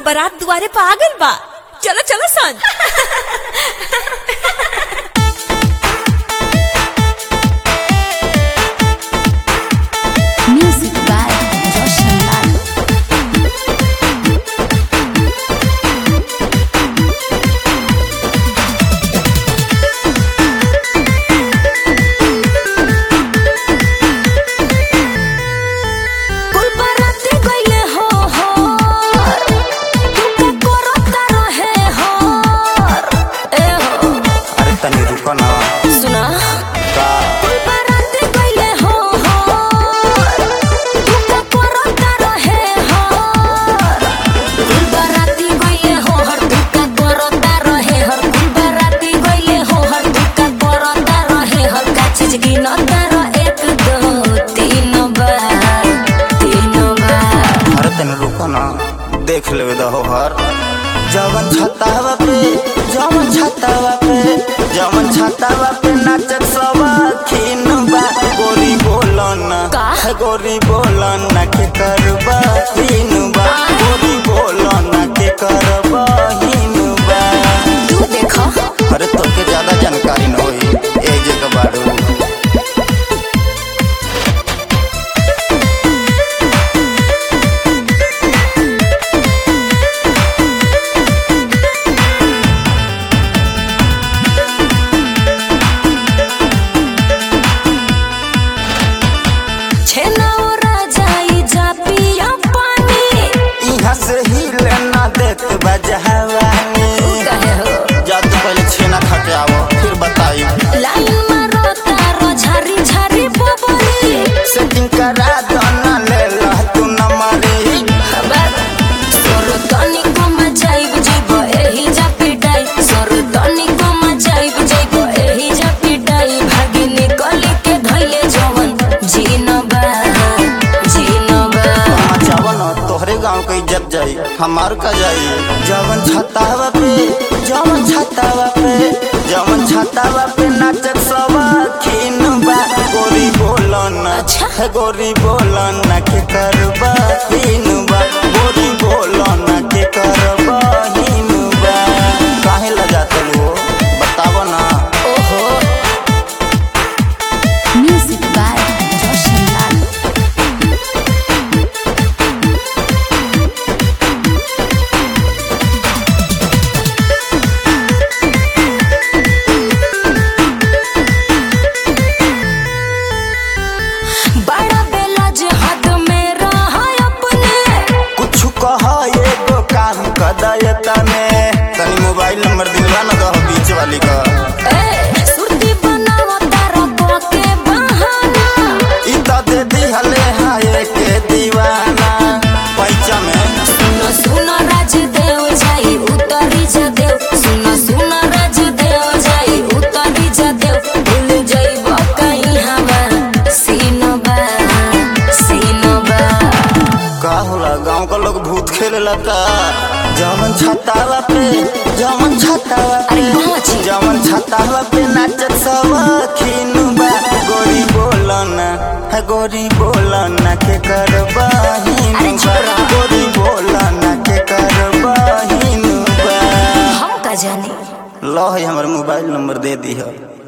बारात दुआरे पे आ गइल बा चलो चलो सन Music by Roshan Lal. कुल बराती गइले हो हो तुके करता रहे हो ए हो अरे तनी रुको ना सुना का कुल बराती गइले हो हो तुके करता रहे हो कुल बराती गइले हो हर तुके करता रहे हर कुल बराती गइले हो हर तुके करता रहे हर का चीज गिनता रह एक दो तीन बार तीन बार अरे तनी रुको ना देख लेवे दहो हर जवन छतावा पे जवन छतावा पे जवन छतावा पे नाचत सब खीन बा गोरी बोलन का? गोरी बोलन के करबा हीन बा गोरी बोलन के करबा हीन बा तू देखो अरे तोके ज्यादा जानकारी न होई ए जगह बाड़ू छेनौरा जाई जा पिया पानी यहाँ से हिले ना देत बजहवानी कहे हो जा तू पहले छेना खा के आवो फिर बताई लाइन मारो तारो झारी झारी बबली सेटिंग करा दो ना ले ला तू न मरी खबर सोर तनी को मजाइब जइबो एही जा पिटाई सोर तनी को मजाइब जइबो एही जा पिटाई भागी निकल के धइले जवन जीनबा जीनबा जाओ ना तोहरे गांव के इज्जत जाई हमार का जाई जवन छतावा पे जवन छतावा पे जवन छतावा पे नाचत सब खीन बा गोरी बोलन अच्छा। है गोरी बोलन के करबा हीन बा गोरी बोलन के करबा हीन बा काहे लजात लो बतावो ना ओहो Music by Roshan Lal. बड़ा बेला जे हद में रहा अपने कुछ कह एगो काम कदय तने तनी मोबाइल नंबर दिलवा न दहो बीच वाली का ए सुरती बनावा तारा को के बहाना ई त दे दिहले हाय के दीवाना पैचा में सुनो सुनो राजदेव जाई उतरी जा देव सुनो सुनो राजदेव जाई उतरी जा देव भूल जाइब कहीं हवा सीनबा सीनबा का होला गांव का लोग भूत खेले लता जमन छतावा पे जमन छतावा पे अरे कहाँ छी? जमन छतावा पे नाचत सब खीन बा गोरी बोलन है गोरी बोलन के करबा हीन अरे बा छोरा। गोरी बोलन के करबा हीन बा हम का जाने लो है हमर मोबाइल नंबर दे दी है